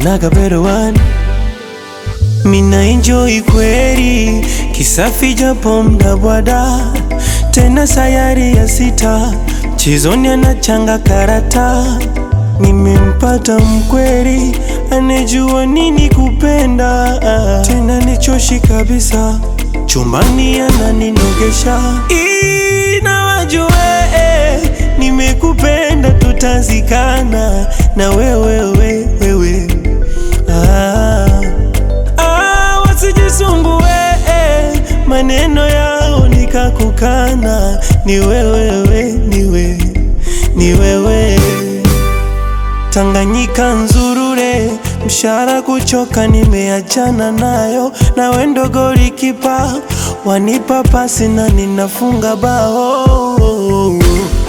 hakunaga better one. Mina enjoy kweli kisafi japo mdabwada tena sayari ya sita chizoni anachanga karata nimempata mkweli anejua nini kupenda tena nichoshi kabisa chumbani ananinogesha inawajue nimekupenda tutazikana na wewe wewe ah. Ah, wasijisumbue eh, maneno yao nikakukana, ni wewewe, niwe ni wewe. Tanganyika nzurure, mshara kuchoka, nimeachana nayo, na wendo golikipa wanipa pasi na ninafunga bao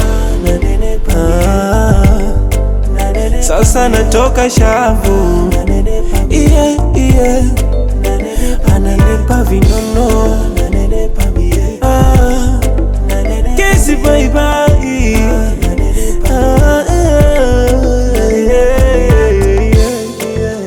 ah, sasa natoka shavu yeah, yeah. Ananipa vinono ah, kesi bye bye ah, yeah, yeah, yeah.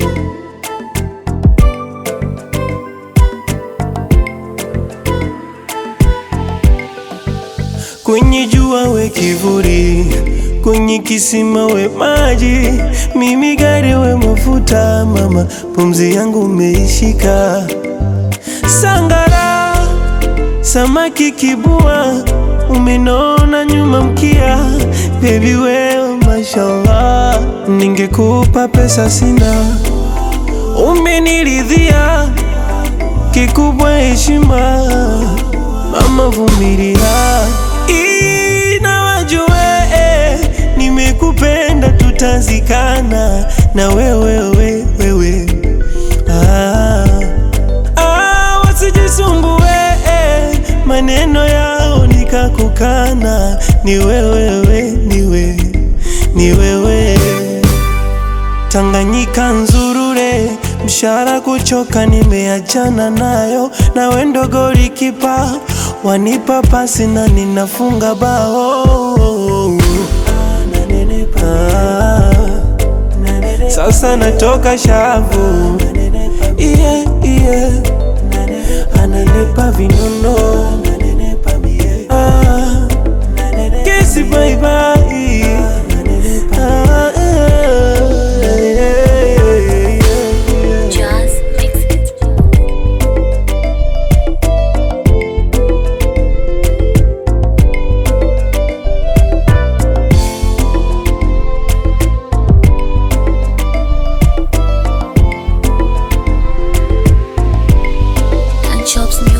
Kwenye jua we kivuli, kwenye kisima we maji, mimi gari we mafuta, mama pumzi yangu umeishika. Sangara, samaki kibua, umenona nyuma mkia, baby wewe mashallah, ningekupa pesa sina, umeniridhia, kikubwa heshima, mama vumilia, inawajue nimekupenda, tutazikana na wewe wewe, wewe. Ah, ah, wasijisumbue eh, maneno yao nikakukana, ni wewewe, niwe ni wewe Tanganyika nzurure, mshara kuchoka, nimeachana nayo, na wendo golikipa wanipa pasi na ninafunga bao ah, sasa natoka shavu yeah, yeah. Ananipa vinono ah, kesi bye bye ah, yeah, yeah, yeah. Just mix it. And chops